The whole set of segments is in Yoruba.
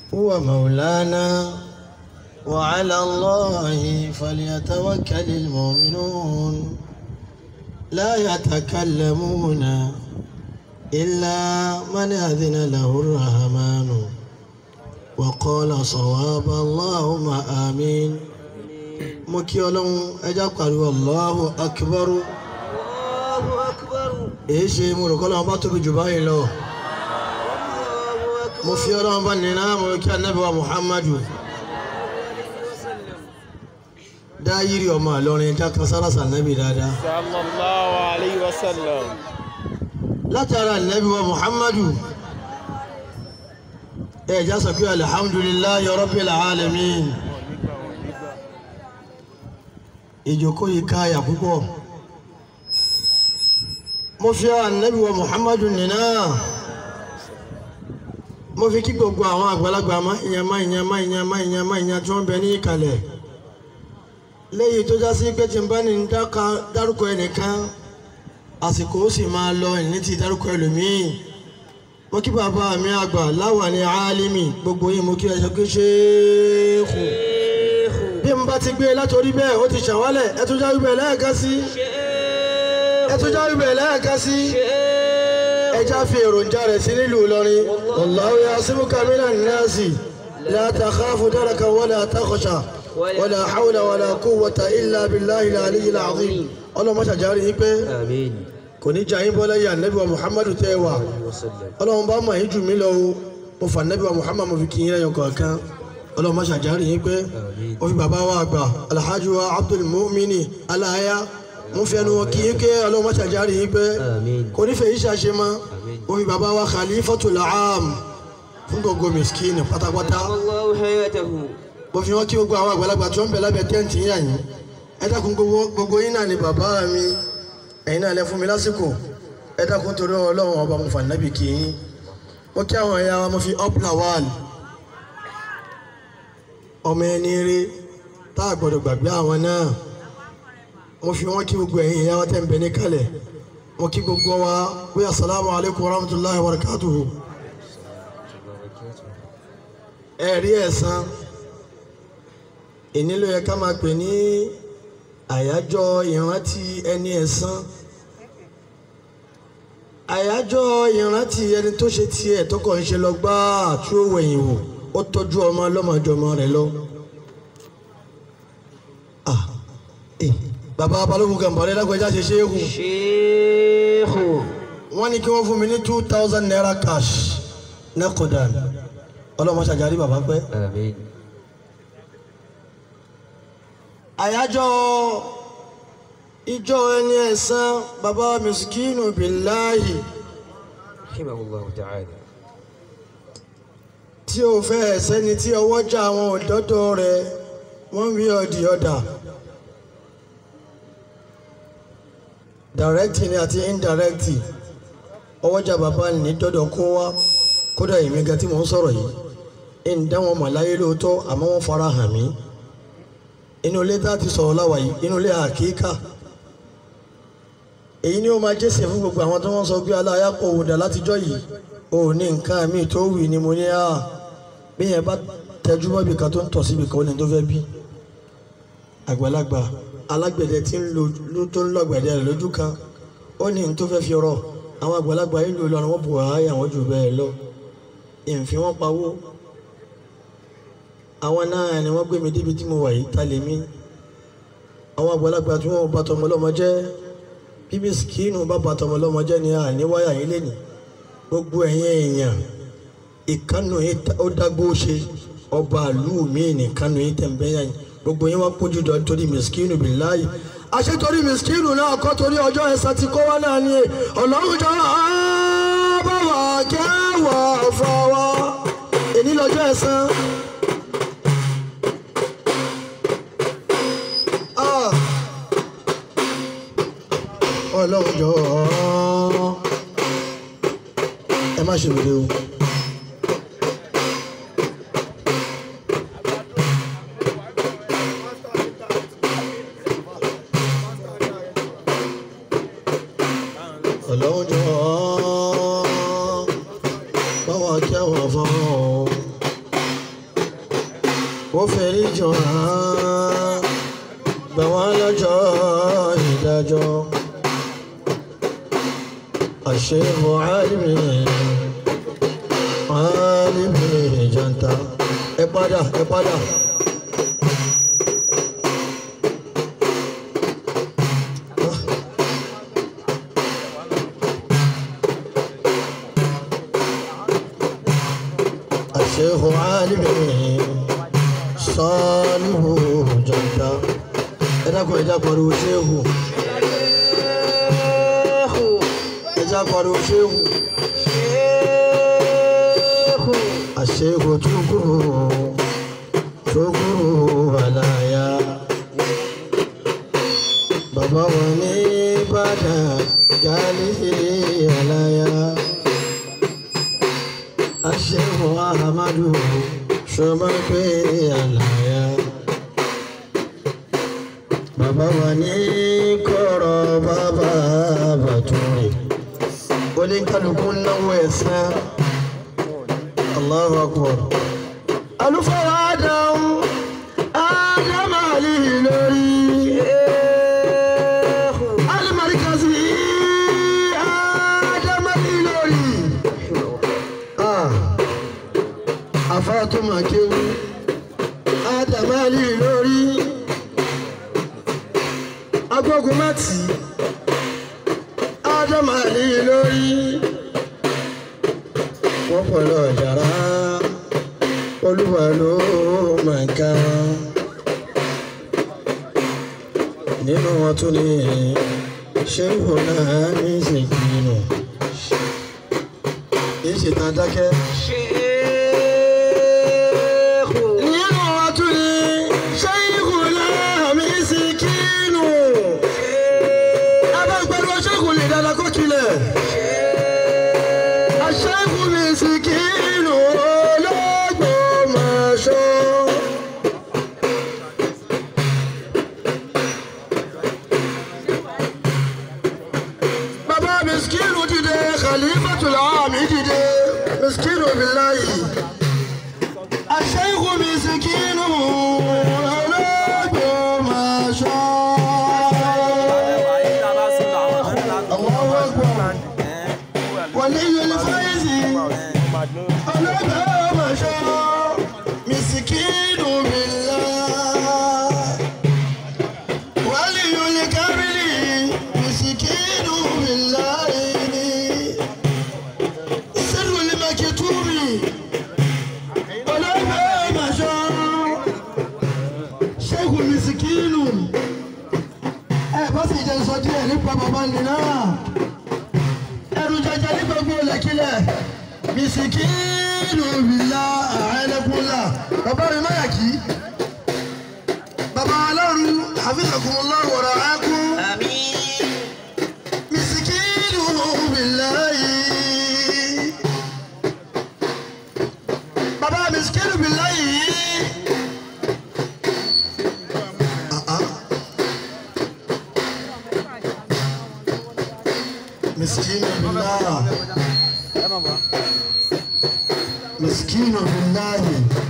هو مولانا وعلى الله فليتوكل المؤمنون لا يتكلمون إلا من أذن له الرحمن وقال صواب اللهم آمين مكيولون أجاقر الله أكبر Allahu akbar. èyí ṣe mo rò kọ́ lọ́wọ́ bá tóbi jù báyìí lọ Allahu akbar. mo fi ọlọ́wọ́ bá nínú àmọ́ kí anábì wa Muhammadu dá yírí ọmọ àlọrin dákan sára sànábì dáadáa sallallahu alayhi wa sallam. látara anábì wa Muhammadu ẹ já sọ pé alihamdulillahi rabbil alamin ìjókòó yìí káyà púpọ̀ mo fi anábì wa Muhammadu nínú mo fi kí gbogbo àwọn àgbàlagbà má ìyẹn má ìyẹn má ìyẹn má ìyẹn má ìyẹn tí wọ́n bẹ ní ìkàlẹ̀ léyìí tó já sí pé tí n bá ní dáka dárúkọ ẹnìkan àsìkò ó sì máa lọ ìní ti dárúkọ ẹlòmíì mo kí bàbá mi àgbà láwà ní álímì gbogbo yìí mo kí ẹ sọ pé ṣéèkù bí n bá ti gbé látòrí bẹ́ẹ̀ ó ti ṣàwálẹ̀ ẹ tún jáwé bẹ́ẹ̀ lẹ́ẹ̀kan sí ẹ tún jáwé bẹ́ẹ̀ lẹ́ẹ̀kan sí ẹja fi èròjà rẹ̀ sí nílùú Ìlọrin wallahu ya'simuka minan nasi la takhafu daraka wala takhsha wala hawla wala quwwata illa billahi al-aliyyil azim ọlọ́mọ ṣàjárí yín pé Àmín. kò ní jà yín bọ́ lẹ́yìn ànábì wa muhammadu tẹ́ wà Wasallam. ọlọ́run bá mọ̀ yín jù mí lọ o mo fà ànábì wa muhammadu mo fi kí yín lẹ́yìn kọ̀ọ̀kan ọlọ́mọ ṣàjárí yín pé Àmín. ó fi bàbá wa àgbà alhaji wa abdul mu'mini aláya mo fi ẹnu wọn kí yín ké ọlọ́mọ ṣàjárí yín pé Àmín. kò ní fẹ́ yín ṣàṣe mọ́ Àmín. ó fi bàbá wa khalifatul aam fún gbogbo miskini pátápátá Allahu hayatahu. mo fi wọn kí gbogbo àwọn àgbàlagbà tí wọn bẹ lábẹ́ tẹǹtì yín àyìn ẹ dákun gbogbo gbogbo yín náà ni bàbá mi ẹ̀yin náà lẹ fún mi lásìkò ẹ dákun torí Ọlọ́run ọba mo fà nábì kì í mo kí àwọn ẹ̀yà wa mo fi up lawal ọmọ ẹni rí tá a gbọ́dọ̀ gbàgbé àwọn náà mo fi wọn kí gbogbo ẹ̀yin ẹ̀yà wa tẹ̀ ń bẹ ní kalẹ̀ mo kí gbogbo wa wí asalaamu alaykum wa rahmatulahi wa barakatuhu ẹ̀rí ẹ̀san ìní ló yẹ ká máa pè ní àyájọ́ ìrántí ẹni ẹ̀san àyájọ́ ìrántí ẹni tó ṣe tiẹ̀ tó kàn ń ṣe lọ gbáà tí ó wẹ̀yìn wò ó tọ́jú ọmọ ọlọ́mọdọ́mọ rẹ̀ lọ. Ah, eh, bàbá balógun gàmbọ̀rẹ́ lágbèjà ṣe ṣe é hù Sheikhu. wọ́n ní kí wọ́n fún mi ní two thousand naira cash nẹ́kọ̀dán ọlọ́mọ ṣàjárí bàbá pẹ́. Àmín. àyájọ́ ìjọ ẹni ẹ̀san bàbá miskinu billahi Rahimahullahu ta'ala. tí ó fẹ́ ẹ̀sẹ́ ni tí ọwọ́ já àwọn òdọ́dọ̀ rẹ̀ wọ́n wí ọ̀dì ọ̀dà direct ni àti indirect ọwọ́ já bàbá ní dọ́dọ̀ kó wá kódà èmi gan tí mò ń sọ̀rọ̀ yìí ń dá wọn mọ̀ láyé lóòótọ́ àmọ́ wọ́n fara hàn mí inú ilé tá a ti sọ̀rọ̀ láwa yìí inú ilé àkíkà èyí ni ó máa jẹ́sẹ̀ fún gbogbo àwọn tó wọ́n sọ pé aláya kò wò dà látijọ́ yìí ò ní nǹkan mi tó wì ni mo ní à bí yẹn bá tẹjú mọ́ ibì kan tó ń tọ̀ síbi kan ó ní tó fẹ́ bí àgbàlagbà alágbẹ̀dẹ tí ń lo ló tó ń lọ́gbẹ̀dẹ rẹ̀ lójú kan ó ní n tó fẹ́ fi rọ̀ àwọn àgbàlagbà yìí lò lọ́rùn wọn bù wáyà wọn jù bẹ́ẹ̀ lọ ìfín wọn pawó àwọn náà ni wọ́n gbé mi débi tí mo wà yìí ta lè mí àwọn àgbàlagbà tí wọ́n bá tọmọ lọ́mọ jẹ́ bíbí sikinu bá bá tọmọ lọ́mọ jẹ́ ni àní wáyà yín lẹ́nìí gbogbo ẹ̀yin èèyàn ìkànnù yín ó dágbó ṣe ọba àlú mi nìkànnù yín tẹ̀m̀bẹ́yà yín gbogbo yín wá pójú dọ̀ torí miskinu billahi àṣẹ torí miskinu náà kọ́ torí ọjọ́ ẹ̀san tí kó wá náà ni ọlọ́run jọ bá wà kẹ́wọ̀ fọwọ́ èní lọ́jọ́ ẹ̀san. Ah. ọlọ́run jọ ẹ má ṣe wèrè o. ọlọ́run jọ báwa kí àwọn afọ́nrán ó fẹ́rí jọ hàn gbà wọ́n lọ́jọ́ ìdájọ́ àṣehù álìmí álìmí janta ẹ padà ẹ padà. الشيخ عالمي صالح جدا ẹ̀dá kan ẹ̀dá pariwo ṣéhù ẹ̀dá pariwo ṣéhù àṣehù túkúrú túkúrú àlàyé bàbá wọn ní Ìbàdàn gálí àlàyé aṣẹ́wó ahamadu ṣọba pé àlàyé bàbá wa ní kọ̀rọ̀ bàbá bàtúrì oníkálukú náwó ẹ̀sán Allahu akbar alufara adam adam ali lórí alimarikasi adam ali lórí àfàtúmọ̀ kéwú ádámálì lórí agbógun mẹ́tì ádámálì lórí wọ́n pẹ̀lú ọ̀jàrá olúwa ló máa ń ká nínú wọn tún ní ṣéwò náà ní ìsìnkú kì í ṣe tán dákẹ́. nínú wọn tún ní ṣéyíkù láàmì síkínù ẹbá gbẹdọ ṣéyíkù lè dáadáa kó kilẹ̀ ṣéyíkù mi síkínù Ológbòmọ̀ṣọ́. bàbá miskinu dìde khalifatul ami dìde miskinu billahi. الشيخ مسكين Ológbòmọ̀ṣọ́. الله أكبر ولي الفيز Ológbòmọ̀ṣọ́. مسكين بالله ولي الكامل مسكين بالله سر المكتوب ṣẹ́gun misikinu ẹ bá sì jẹ́ sọ díẹ̀ nípa bàbá nìyà ẹrù jẹjẹ ní gbogbo lẹ́kílẹ̀ misikinu bìlà àìlẹ́kùnlá bàbá mi má yà kí bàbá alárù hafizakumullah wa ra'akum misikinu bìlà yìí bàbá misikinu bìlà yìí. مسكين بالله مسكين بالله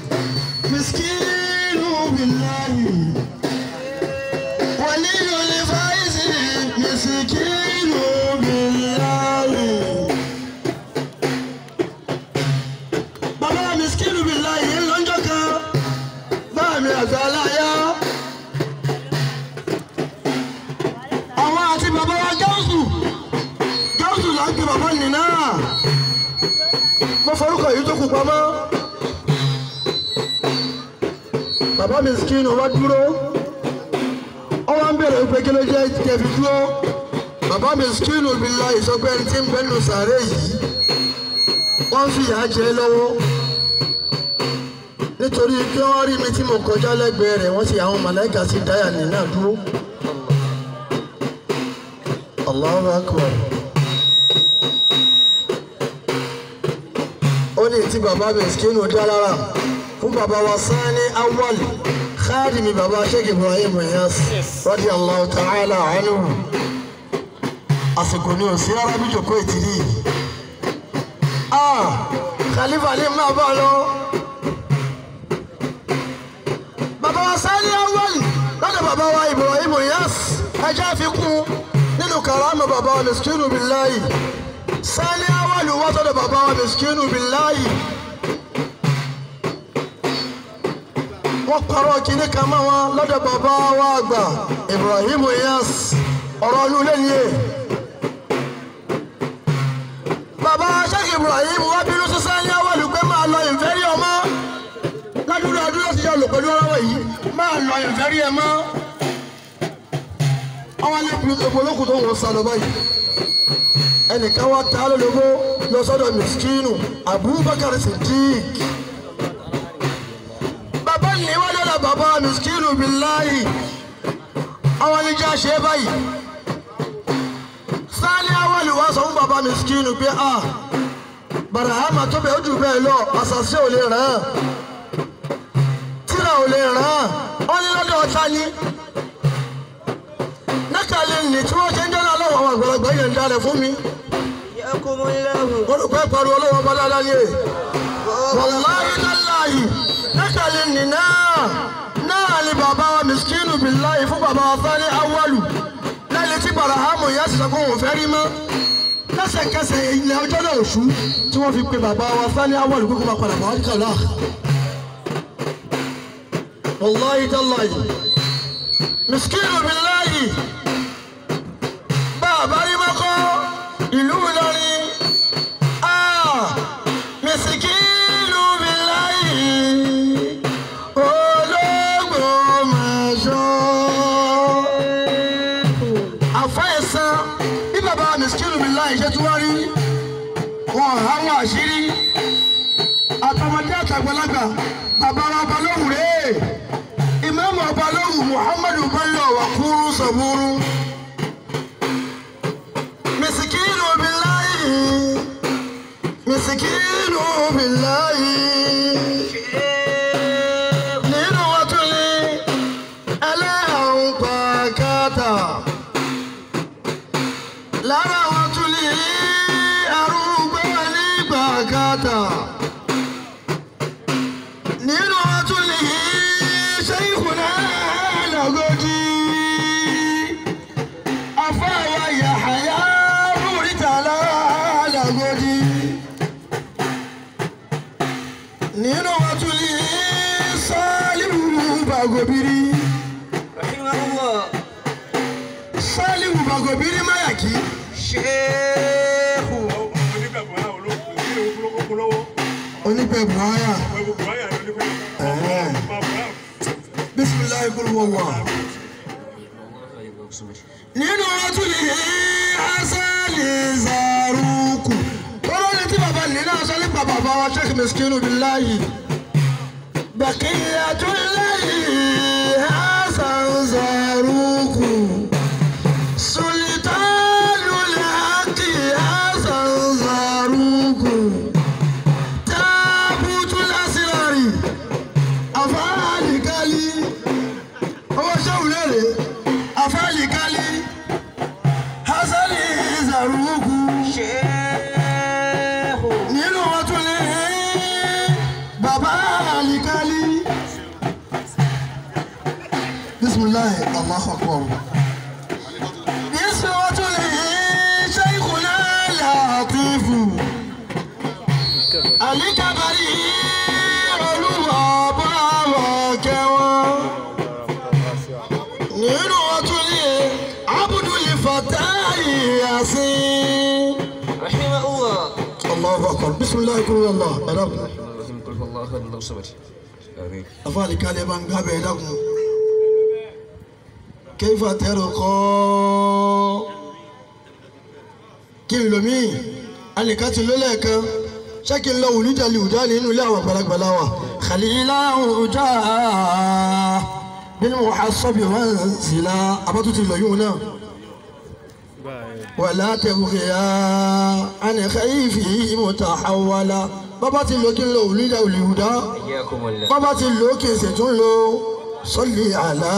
مسكين بالله ولي الفائز مسكين بالله بابا مسكين بالله لونجوكا بامي أزالايا àwọn àti bàbá wa gáúsù gáúsù là ń pe bàbá nì náà mo forúkọ yìí tó kù pamọ́ bàbá mi skinu wá dúró ó wá ń bèrè pé kí ló jẹ́ kẹfì dúró bàbá mi skinu bí la ìsọgbẹ́ ẹni tí ń bẹ́ nù sàárè yìí wọ́n fi ìyà jẹ lọ́wọ́ nítorí kí wọ́n rí mi tí mo kọjá lẹ́gbẹ̀ẹ́ rẹ̀ wọ́n sì àwọn màláìka sí dáyà nì náà dúró. Allahu Akbar. ó ní tí bàbá mẹ́sìkínú dá lára fún bàbá wa Sani Awwal khadimi bàbá Sheikh Ibrahim Inyas radiyallahu ta'ala anhu àsìkò ní òsì rárá bí jòkó ìtìrí ah khalifa ní máa bá lọ ẹjẹ́ fi kún nínú karama bàbá wa miskinu billahi sani awalu wá sọ́dọ̀ bàbá wa miskinu billahi wọ́n parọ́ kínní kan mọ́ wọn lọ́dọ̀ bàbá wa àgbà Ibrahim Iyas ọ̀rọ̀ ọdún lẹ́yìn ẹ̀ bàbá Sheikh Ibrahim wá bínú sí sani awalu pé máa lọ ìfẹ́rí ọmọ ládùúgbò àdúrà ti yọ lò pẹ̀lú ọ̀rọ̀ yìí máa lọ ìfẹ́rí ẹ mọ́ àwọn alẹ́kùnrin ìpolókùn tó wọ́n sá lọ báyìí ẹnìkan wá ta lólobó lọ sọ́dọ̀ miskinu Abubakar Siddiq bàbá yìí wá lọ́dọ̀ bàbá miskinu billahi àwọn oníjà ṣe báyìí sáálí awọ́lì wá sọ fún bàbá miskinu pé a barahama tó bẹ̀ ó jù bẹ́ẹ̀ lọ àṣàṣe ò lè ràn án tíra ò lè ràn án wọ́n ní lọ́dọ̀ ọ̀tá ni nákàlẹ̀ ní tí wọ́n ṣe ń jọ́nà lọ́wọ́ àwọn àgbàlagbà yẹn ń dalẹ̀ fún mi. يأكم الله wọ́n rò pé pariwo ọlọ́wọ́ bá dáadáa ní èyí. wàláyé láláyé nákàlẹ̀ ní náà náà ni bàbá wa miskinu billahi fún bàbá wa Sani Awalu lẹ́yìn tí barahamu yẹn ti sọ pé òun fẹ́ rí mọ́. lẹ́sẹ̀kẹsẹ̀ ilẹ̀ ọjọ́ náà oṣù tí wọ́n fi pe bàbá wa Sani Awalu pé kó máa padà bọ̀ wá kàlá. wàláyé láláyé miskinu billahi bàbá rí mọ́kọ́ ìlú Ìlọrin ah miskinu billahi Ológbòmọ̀ṣọ́ àfẹ́sán bí bàbá miskinu billahi ṣe tún wá rí wọn àwọn àṣírí àtọmọdé àtàgbàlagbà bàbá wa balóhùn rèé ìmáàmù balóhùn Muhammadu Bello Wakuru Saburu. مسكين بالله مسكين بالله nínú wọn tún ní ẹlẹ́hàn pàkátà lára wọn tún ní arúgbó ní pàkátà nínú wọn tún ní ṣéyìkùnà lọ́gọ́jì afáwa Yahaya múrítàlá làgòdì nínú wọn tún ní Sálíù Bàgòbírí رحمه الله Sálíù Bàgòbírí Máyàkí شيخ onípẹ̀ buhaya bísíláì kúrú wọ̀wọ̀ nínú wọn tún ní Hasani Zaruku tọ́lọ́ ní tí bàbá nínú aṣọ nípa bàbá wa Sheikh Miskinu Billahi Baqiyatullahi Hasan Zaruku Sultanul Haqqi Hasan Zaruku Tabutul Asrari Afaalikali ọwọ́ sẹ́wùlẹ̀ rẹ̀ Afaalikali Hasani Zaruku شيخ nínú wọn tún ní bàbá Alikali bisimilahi Allahu akbar bísí wọn tún ní Sheikhuna Latifu Alikabari olúwa bá wà kẹwọn nínú wọn tún ní Abdul Fatai Yasin. رحمه الله الله اكبر بسم الله يقول الله ẹdàkùn اللهم قل هو الله احد الله الصمد امين afaali kalẹ bá ń gábẹ ẹdàkùn kéfà tẹrù kọ kí n lomi alikati lólẹ kan ṣáàkì ńlọ wùlídàlì wùdá nínú ilé àwọn àgbàlagbàlà wa khalila wùdá nínú wàhásọ́bì wọn zìlá abátútù lọ yóò náà. ولا تبغيا عن خيفه متحولا bàbá ti lò kí n lo òlídà òlìhùdá حياكم الله bàbá ti lò kí n sì tún lo sọ́lì àlá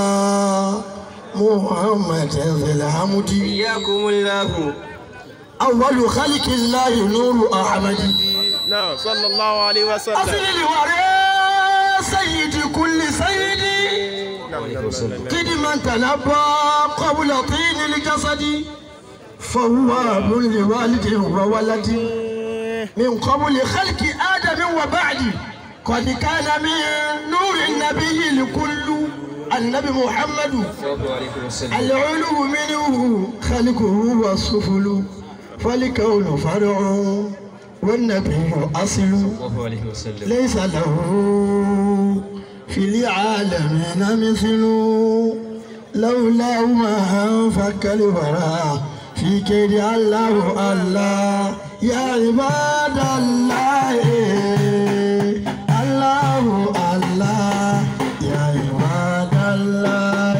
muhammed elhamudi حياكم الله awwalu khalqillahi nuru ahmadi. نعم صلى الله عليه وسلم asili wàrẹ́ sayyidi kulli sayyidi عليه وسلم قدما تنبى قبل طين الجسد فهو أب لوالد وولد من قبل خلق آدم وبعد قد كان من نور النبي لكل النبي محمد صلى الله عليه وسلم العلو منه خلقه والسفل فالكون فرع والنبي أصل صلى الله عليه وسلم ليس له في العالمين مثل لولا ما انفك الورى في كيد الله الله يا عباد الله الله الله يا عباد الله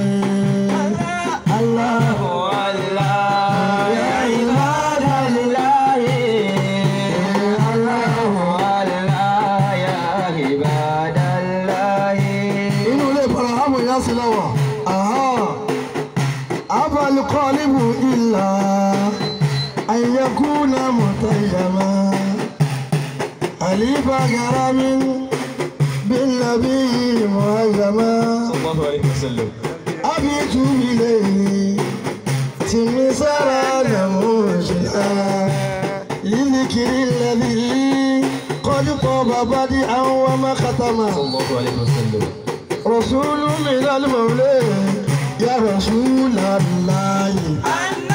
الله يا عباد الله inú ilé ìfarahàmù ìyá sí lọ́wọ́ abalikọ́líbù ìlà àyẹ̀kúnà mọ̀tàyàmá àlífà garami bílábí mọ̀ọ́yàmá صلى الله عليه وسلم abitu ilé tìmísára nàmúṣìlá lílìkiri lẹ́bí kọ́dúkọ́ bàbá di àwọn ọmọ kàtàmá. صلى الله عليه وسلم رسول من المولى يا رسول الله